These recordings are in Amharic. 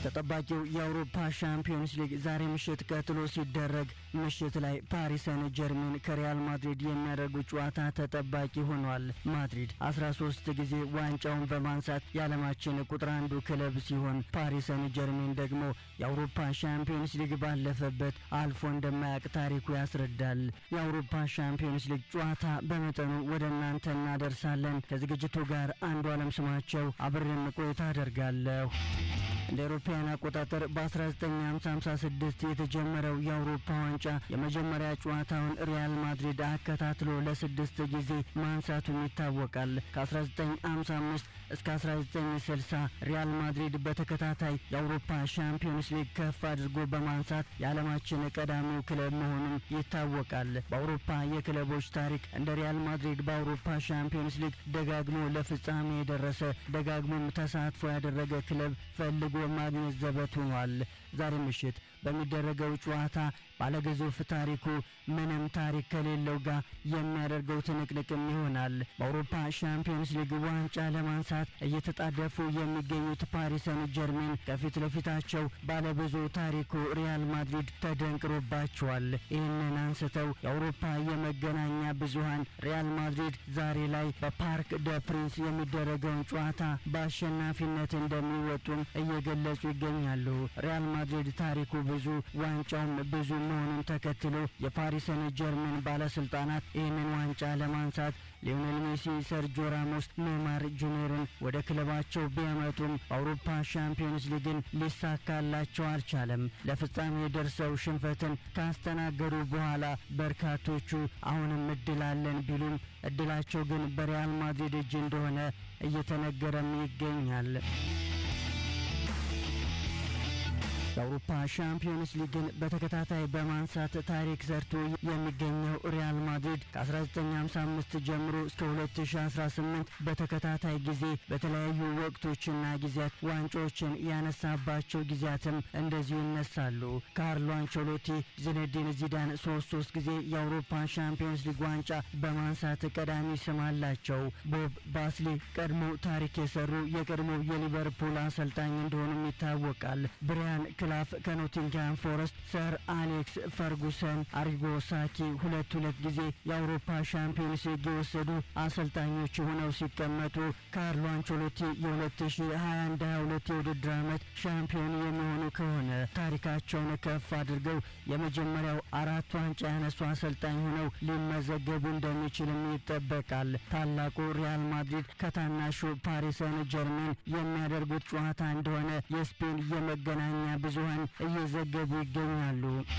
ተጠባቂው የአውሮፓ ሻምፒዮንስ ሊግ ዛሬ ምሽት ቀጥሎ ሲደረግ ምሽት ላይ ፓሪስ ሰን ጀርሜን ከሪያል ማድሪድ የሚያደርጉት ጨዋታ ተጠባቂ ሆኗል። ማድሪድ 13 ጊዜ ዋንጫውን በማንሳት የዓለማችን ቁጥር አንዱ ክለብ ሲሆን ፓሪስ ሰን ጀርሜን ደግሞ የአውሮፓ ሻምፒዮንስ ሊግ ባለፈበት አልፎ እንደማያውቅ ታሪኩ ያስረዳል። የአውሮፓ ሻምፒዮንስ ሊግ ጨዋታ በመጠኑ ወደ እናንተ እናደርሳለን። ከዝግጅቱ ጋር አንዱ ዓለም ስማቸው አብሬም ቆይታ አደርጋለሁ። እንደ አውሮፓውያን አቆጣጠር በ1956 የተጀመረው የአውሮፓ ዋንጫ የመጀመሪያ ጨዋታውን ሪያል ማድሪድ አከታትሎ ለስድስት ጊዜ ማንሳቱም ይታወቃል። ከ1955 እስከ 1960 ሪያል ማድሪድ በተከታታይ የአውሮፓ ሻምፒዮንስ ሊግ ከፍ አድርጎ በማንሳት የዓለማችን ቀዳሚው ክለብ መሆኑም ይታወቃል። በአውሮፓ የክለቦች ታሪክ እንደ ሪያል ማድሪድ በአውሮፓ ሻምፒዮንስ ሊግ ደጋግሞ ለፍጻሜ የደረሰ ደጋግሞም ተሳትፎ ያደረገ ክለብ ፈልጎ ማግኘት ዘበት ሆኗል። ዛሬ ምሽት በሚደረገው ጨዋታ ባለግዙፍ ታሪኩ ምንም ታሪክ ከሌለው ጋር የሚያደርገው ትንቅንቅም ይሆናል። በአውሮፓ ሻምፒዮንስ ሊግ ዋንጫ ለማንሳት እየተጣደፉ የሚገኙት ፓሪስ ሰን ጀርሜን ከፊት ለፊታቸው ባለብዙ ታሪኩ ሪያል ማድሪድ ተደንቅሮባቸዋል። ይህንን አንስተው የአውሮፓ የመገናኛ ብዙሃን ሪያል ማድሪድ ዛሬ ላይ በፓርክ ደ ፕሪንስ የሚደረገውን ጨዋታ በአሸናፊነት እንደሚወጡም እየገለጹ ይገኛሉ። ሪያል ማድሪድ ታሪኩ ብዙ ዋንጫውም ብዙ መሆኑን ተከትሎ የፓሪስ ሰን ጀርሜን ባለስልጣናት ይህንን ዋንጫ ለማንሳት ሊዮኔል ሜሲ፣ ሰርጆ ራሞስ፣ ኔይማር ጁኒየርን ወደ ክለባቸው ቢያመጡም በአውሮፓ ሻምፒዮንስ ሊግን ሊሳካላቸው አልቻለም። ለፍጻሜ ደርሰው ሽንፈትን ካስተናገዱ በኋላ በርካቶቹ አሁንም እድል አለን ቢሉም እድላቸው ግን በሪያል ማድሪድ እጅ እንደሆነ እየተነገረም ይገኛል። የአውሮፓ ሻምፒዮንስ ሊግን በተከታታይ በማንሳት ታሪክ ሰርቶ የሚገኘው ሪያል ማድሪድ ከ1955 ጀምሮ እስከ 2018 በተከታታይ ጊዜ በተለያዩ ወቅቶችና ጊዜያት ዋንጫዎችን ያነሳባቸው ጊዜያትም እንደዚሁ ይነሳሉ። ካርሎ አንቸሎቲ፣ ዚነዲን ዚዳን ሶስት ሶስት ጊዜ የአውሮፓ ሻምፒዮንስ ሊግ ዋንጫ በማንሳት ቀዳሚ ስም አላቸው። ቦብ ባስሊ ቀድሞ ታሪክ የሰሩ የቀድሞ የሊቨርፑል አሰልጣኝ እንደሆኑም ይታወቃል። ብሪያን ክላፍ ከኖቲንግሃም ፎረስት፣ ሰር አሌክስ ፈርጉሰን፣ አሪጎ ሳኪ ሁለት ሁለት ጊዜ የአውሮፓ ሻምፒዮንስ ሊግ የወሰዱ አሰልጣኞች ሆነው ሲቀመጡ ካርሎ አንቸሎቲ የ2021/22 የውድድር ዓመት ሻምፒዮን የሚሆኑ ከሆነ ታሪካቸውን ከፍ አድርገው የመጀመሪያው አራት ዋንጫ ያነሱ አሰልጣኝ ሆነው ሊመዘገቡ እንደሚችልም ይጠበቃል። ታላቁ ሪያል ማድሪድ ከታናሹ ፓሪስ ሰን ጀርሜን የሚያደርጉት ጨዋታ እንደሆነ የስፔን የመገናኛ ብዙሃን እየዘገቡ ይገኛሉ።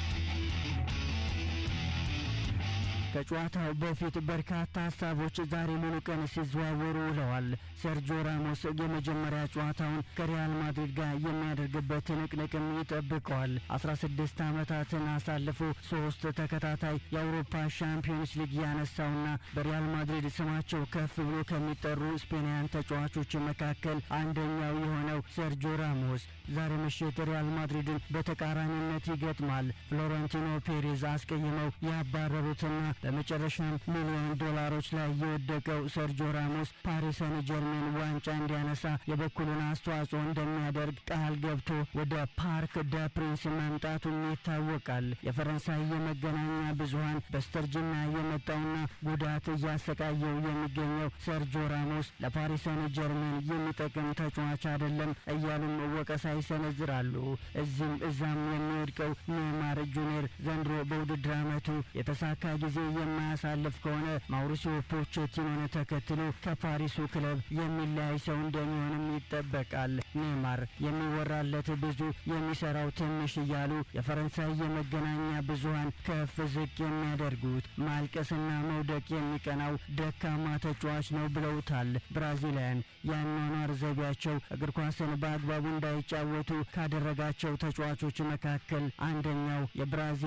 ከጨዋታው በፊት በርካታ ሀሳቦች ዛሬ ሙሉ ቀን ሲዘዋወሩ ውለዋል። ሰርጆ ራሞስ የመጀመሪያ ጨዋታውን ከሪያል ማድሪድ ጋር የሚያደርግበት ትንቅንቅም ይጠብቀዋል። 16 ዓመታትን አሳልፎ ሶስት ተከታታይ የአውሮፓ ሻምፒዮንስ ሊግ ያነሳውና በሪያል ማድሪድ ስማቸው ከፍ ብሎ ከሚጠሩ ስፔናውያን ተጫዋቾች መካከል አንደኛው የሆነው ሰርጆ ራሞስ ዛሬ ምሽት ሪያል ማድሪድን በተቃራኒነት ይገጥማል። ፍሎረንቲኖ ፔሬዝ አስቀይመው ያባረሩትና በመጨረሻም ሚሊዮን ዶላሮች ላይ የወደቀው ሰርጆ ራሞስ ፓሪስ ሰን ጀርሜን ዋንጫ እንዲያነሳ የበኩሉን አስተዋጽኦ እንደሚያደርግ ቃል ገብቶ ወደ ፓርክ ደ ፕሪንስ መምጣቱም ይታወቃል። የፈረንሳይ የመገናኛ ብዙሃን በስተርጅና የመጣውና ጉዳት እያሰቃየው የሚገኘው ሰርጆ ራሞስ ለፓሪስ ሰን ጀርሜን የሚጠቅም ተጫዋች አይደለም እያሉም ወቀሳ ይሰነዝራሉ። እዚህም እዛም የሚወድቀው ኔይማር ጁኒየር ዘንድሮ በውድድር ዓመቱ የተሳካ ጊዜ የማያሳልፍ ከሆነ ማውሪሲዮ ፖቼቲኖን ተከትሎ ከፓሪሱ ክለብ የሚለያይ ሰው እንደሚሆንም ይጠበቃል። ኔይማር የሚወራለት ብዙ የሚሰራው ትንሽ እያሉ የፈረንሳይ የመገናኛ ብዙሃን ከፍ ዝቅ የሚያደርጉት ማልቀስና መውደቅ የሚቀናው ደካማ ተጫዋች ነው ብለውታል። ብራዚላውያን የአኗኗር ዘይቤያቸው እግር ኳስን በአግባቡ እንዳይጫወቱ ካደረጋቸው ተጫዋቾች መካከል አንደኛው የብራዚሉ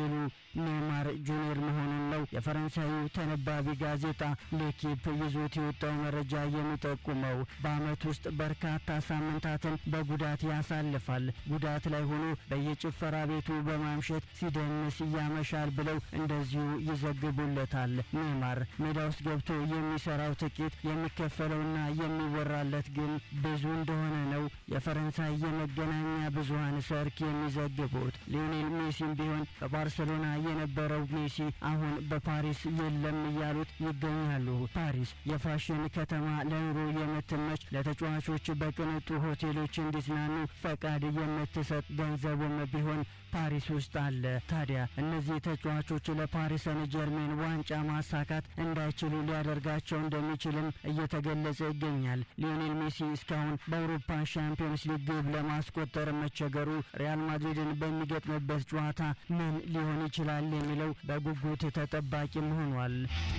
ኔይማር ጁኒየር መሆኑን ነው የፈረንሳዩ ተነባቢ ጋዜጣ ሌኪፕ ይዞት የወጣው መረጃ የሚጠቁመው። በዓመት ውስጥ በርካታ ሳምንታትን በጉዳት ያሳልፋል። ጉዳት ላይ ሆኖ በየጭፈራ ቤቱ በማምሸት ሲደንስ ያመሻል ብለው እንደዚሁ ይዘግቡለታል። ኔይማር ሜዳ ውስጥ ገብቶ የሚሰራው ጥቂት የሚከፈለውና የሚወራለት ግን ብዙ እንደሆነ ነው የፈረንሳይ የመገናኛ ብዙኃን ሰርክ የሚዘግቡት። ሊዮኔል ሜሲም ቢሆን በባርሰሎና የነበረው ሜሲ አሁን በፓሪስ የለም እያሉት ይገኛሉ። ፓሪስ የፋሽን ከተማ፣ ለኑሮ የምትመች፣ ለተጫዋቾች በቅንጡ ሆቴሎች እንዲዝናኑ ፈቃድ የምትሰጥ ገንዘቡም ቢሆን ፓሪስ ውስጥ አለ። ታዲያ እነዚህ ተጫዋቾች ለፓሪስ ሰን ጀርሜን ዋንጫ ማሳካት እንዳይችሉ ሊያደርጋቸው እንደሚችልም እየተገለጸ ይገኛል። ሊዮኔል ሜሲ እስካሁን በአውሮፓ ሻምፒዮንስ ሊግ ግብ ለማስቆጠር መቸገሩ ሪያል ማድሪድን በሚገጥምበት ጨዋታ ምን ሊሆን ይችላል የሚለው በጉጉት ተጠባቂም ሆኗል።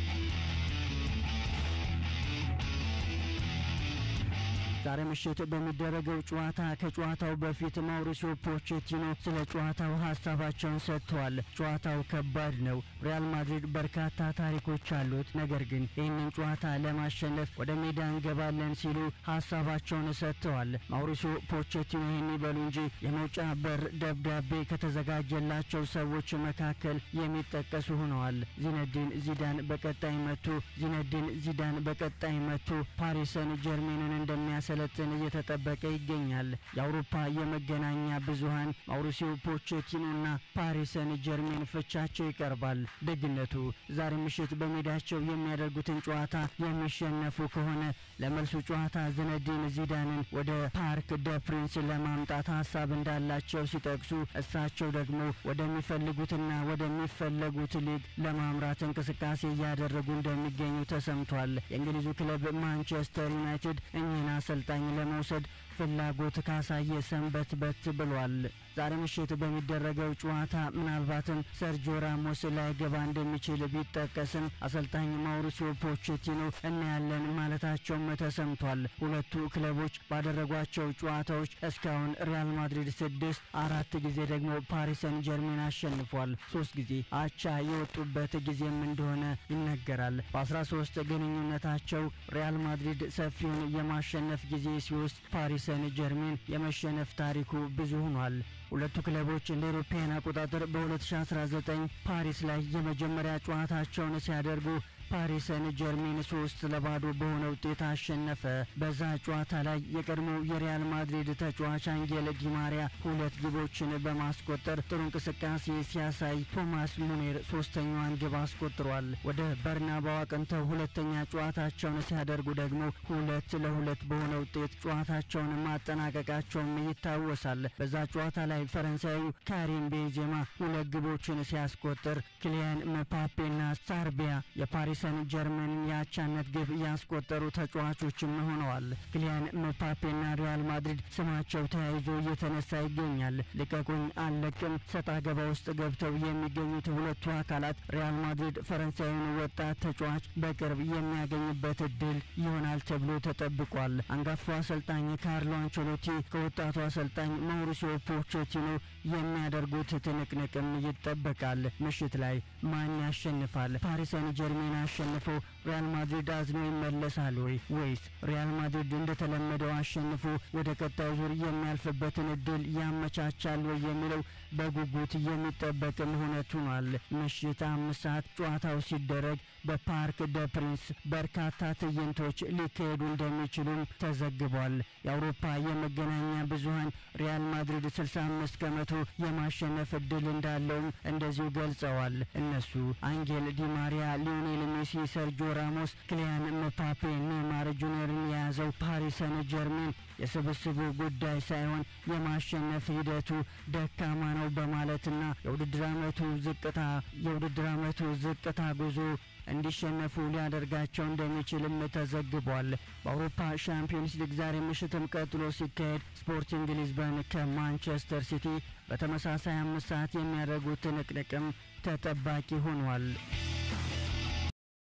ዛሬ ምሽት በሚደረገው ጨዋታ ከጨዋታው በፊት ማውሪሲዮ ፖቼቲኖ ስለ ጨዋታው ሀሳባቸውን ሰጥተዋል። ጨዋታው ከባድ ነው። ሪያል ማድሪድ በርካታ ታሪኮች አሉት። ነገር ግን ይህንን ጨዋታ ለማሸነፍ ወደ ሜዳ እንገባለን ሲሉ ሀሳባቸውን ሰጥተዋል። ማውሪሲዮ ፖቼቲኖ ይህን ይበሉ እንጂ የመውጫ በር ደብዳቤ ከተዘጋጀላቸው ሰዎች መካከል የሚጠቀሱ ሆነዋል። ዚነዲን ዚዳን በቀጣይ መጥቶ ዚነዲን ዚዳን በቀጣይ መጥቶ ፓሪስ ሰን ጀርሜንን እንደሚያስ ሰለጥን እየተጠበቀ ይገኛል። የአውሮፓ የመገናኛ ብዙኃን ማውሪሲዮ ፖቼቲኖና ፓሪስ ሰን ጀርሜን ፍቻቸው ይቀርባል። ደግነቱ ዛሬ ምሽት በሜዳቸው የሚያደርጉትን ጨዋታ የሚሸነፉ ከሆነ ለመልሱ ጨዋታ ዝነዲን ዚዳንን ወደ ፓርክ ደ ፕሪንስ ለማምጣት ሀሳብ እንዳላቸው ሲጠቅሱ፣ እሳቸው ደግሞ ወደሚፈልጉትና ወደሚፈለጉት ሊግ ለማምራት እንቅስቃሴ እያደረጉ እንደሚገኙ ተሰምቷል። የእንግሊዙ ክለብ ማንቸስተር ዩናይትድ እኚህን አሰልጣኝ ለመውሰድ ፍላጎት ካሳየ ሰንበት በት ብሏል። ዛሬ ምሽት በሚደረገው ጨዋታ ምናልባትም ሰርጂዮ ራሞስ ላይገባ እንደሚችል ቢጠቀስም አሰልጣኝ ማውሪሲዮ ፖቼቲኖ እናያለን ማለታቸውም ተሰምቷል። ሁለቱ ክለቦች ባደረጓቸው ጨዋታዎች እስካሁን ሪያል ማድሪድ ስድስት፣ አራት ጊዜ ደግሞ ፓሪስ ሰን ጀርሜን አሸንፏል። ሶስት ጊዜ አቻ የወጡበት ጊዜም እንደሆነ ይነገራል። በአስራ ሶስት ግንኙነታቸው ሪያል ማድሪድ ሰፊውን የማሸነፍ ጊዜ ሲወስድ ፓሪስ ሰን ጀርሜን የመሸነፍ ታሪኩ ብዙ ሆኗል። ሁለቱ ክለቦች እንደ አውሮፓውያን አቆጣጠር በ2019 ፓሪስ ላይ የመጀመሪያ ጨዋታቸውን ሲያደርጉ ፓሪስ ሰን ጀርሜን ሶስት ለባዶ በሆነ ውጤት አሸነፈ። በዛ ጨዋታ ላይ የቀድሞው የሪያል ማድሪድ ተጫዋች አንጌል ዲማሪያ ሁለት ግቦችን በማስቆጠር ጥሩ እንቅስቃሴ ሲያሳይ፣ ቶማስ ሙኔር ሶስተኛዋን ግብ አስቆጥሯል። ወደ በርናባው አቅንተው ሁለተኛ ጨዋታቸውን ሲያደርጉ ደግሞ ሁለት ለሁለት በሆነ ውጤት ጨዋታቸውን ማጠናቀቃቸውም ይታወሳል። በዛ ጨዋታ ላይ ፈረንሳዩ ካሪም ቤንዜማ ሁለት ግቦችን ሲያስቆጥር ኪሊያን መፓፔና ሳርቢያ የፓሪስ ሰን ጀርመንን የአቻነት ግብ ያስቆጠሩ ተጫዋቾችም ሆነዋል። ክሊያን ምባፔና ሪያል ማድሪድ ስማቸው ተያይዞ እየተነሳ ይገኛል። ልቀቁኝ አልለቅም ሰጣ ገባ ውስጥ ገብተው የሚገኙት ሁለቱ አካላት ሪያል ማድሪድ ፈረንሳዊውን ወጣት ተጫዋች በቅርብ የሚያገኝበት እድል ይሆናል ተብሎ ተጠብቋል። አንጋፋው አሰልጣኝ ካርሎ አንቸሎቲ ከወጣቱ አሰልጣኝ ማውሪሲዮ ፖቼቲኖ የሚያደርጉት ትንቅንቅም ይጠበቃል። ምሽት ላይ ማን ያሸንፋል? ፓሪስ ሰን ጀርሜን አሸንፎ ሪያል ማድሪድ አዝኖ ይመለሳል ወይ ወይስ ሪያል ማድሪድ እንደተለመደው አሸንፎ ወደ ቀጣዩ ዙር የሚያልፍበትን እድል ያመቻቻል ወይ የሚለው በጉጉት የሚጠበቅም እውነት ሆኗል። ምሽት አምስት ሰዓት ጨዋታው ሲደረግ በፓርክ ደ ፕሪንስ በርካታ ትዕይንቶች ሊካሄዱ እንደሚችሉም ተዘግቧል። የአውሮፓ የመገናኛ ብዙኃን ሪያል ማድሪድ 65 ከመቶ የማሸነፍ እድል እንዳለውም እንደዚሁ ገልጸዋል። እነሱ አንጌል ዲማሪያ፣ ሊዮኔል ሜሲ፣ ሰርጂዮ ራሞስ፣ ክሊያን ምፓፔ፣ ኔይማር ጁኒየርን የያዘው ፓሪስ ሰን ጀርሜን የስብስቡ ጉዳይ ሳይሆን የማሸነፍ ሂደቱ ደካማ ነው በማለትና የውድድር ዓመቱ ዝቅታ የውድድር ዓመቱ ዝቅታ ጉዞ እንዲሸነፉ ሊያደርጋቸው እንደሚችልም ተዘግቧል። በአውሮፓ ሻምፒዮንስ ሊግ ዛሬ ምሽትም ቀጥሎ ሲካሄድ ስፖርቲንግ ሊዝበን ከማንቸስተር ሲቲ በተመሳሳይ አምስት ሰዓት የሚያደርጉት ትንቅንቅም ተጠባቂ ሆኗል።